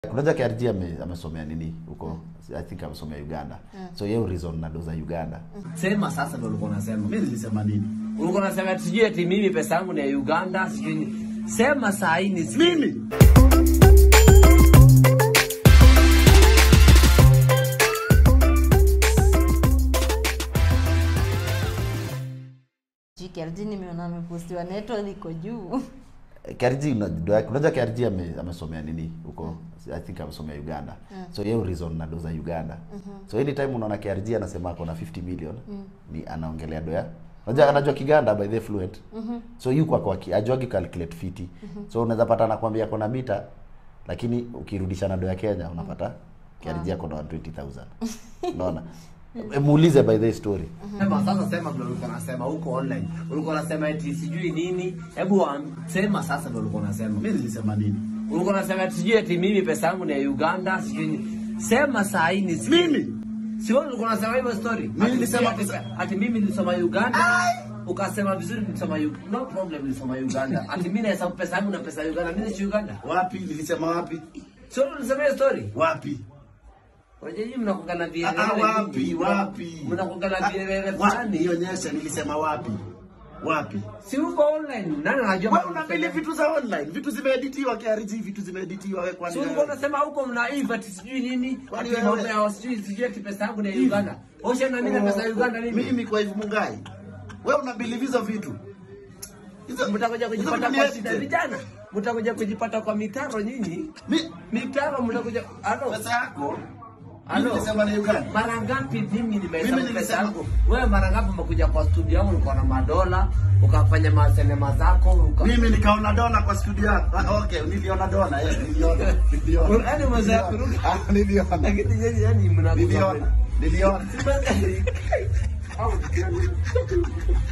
Unajua KRG ame, amesomea nini huko? I think amesomea Uganda. So yeye reason na doza Uganda. Sema sasa ndio ulikuwa unasema. Mimi nilisema nini? Ulikuwa unasema ati sijui eti mimi pesa yangu ni ya Uganda, sijui ni- Sema saa hii ni Mimi KRG nimeona amepostiwa network iko juu. KRG unajua unajua KRG ame, amesomea nini huko? I think amesomea Uganda. So yeye reason na doza Uganda. So anytime unaona KRG anasema ako na 50 million ni anaongelea doya. Unajua anajua Kiganda by the fluent. So yuko kwa kwa ajuagi calculate fiti. So unaweza pata anakuambia ako na mita lakini ukirudisha na doya Kenya unapata KRG ako na 120,000. Unaona? E, Muulize by the story. Sema sasa, sema vile ulikuwa unasema huko online. Ulikuwa unasema eti sijui nini. Hebu wa- sema sasa vile ulikuwa unasema. mimi nilisema nini? Ulikuwa unasema eti sijui eti mimi pesa yangu ni ya Uganda, sijui ni- Sema saa hii ni Mimi Si wewe ulikuwa unasema hivyo story? Mimi Ati nilisema ati- pesa- ati mimi nilisoma Uganda. Ukasema vizuri nilisoma Uganda. No problem nilisoma Uganda. Ati mimi nahesabu pesa yangu na pesa ya Uganda. Mimi si Uganda. wapi? Nilisema wapi? Sio ulisema hiyo story? Wapi? Unajua nyinyi mnakuanga na Ah, vielele. ah, wapi? vingi. Wapi? Mnakuanga na Ah, vielele wapi? fulani. Nionyeshe nilisema wapi? Wapi? Si uko online. Nani anajua? Wewe unapili vitu za online, vitu zimeeditiwa KRG, vitu zimeeditiwa wewe kwani? Si ulikuwa unasema huko mna Eve ati sijui nini? Kwani Ati wewe- mambo ya sijui sijui ati pesa yangu ni ya Uganda. Osha na mimi na pesa ya Uganda nini? Mimi kwa hivyo Mungai. Wewe unabilive hizo vitu. Hizo Mtakuja hizo kujipata vitu kwa ni shida edited. vijana. Mtakuja kujipata kwa mitaro nyinyi. Mi- Mitaro mtakuja. Halo. pesa yako Halo. mimi nilisema ni Uganda. Mara ngapi mimi nimehesabu Mimi pesa nilisema- yangu? Wewe mara ngapi umekuja kwa studio yangu ulikuwa na madola, ukafanya masinema zako, uka Mimi nikaona dola kwa studio yako. Ah, okay, niliona dola, eh, niliona. Niliona. Yaani mzee kuruka. Ah, niliona. Lakini nyinyi yani mnakuza. Niliona. Niliona. Au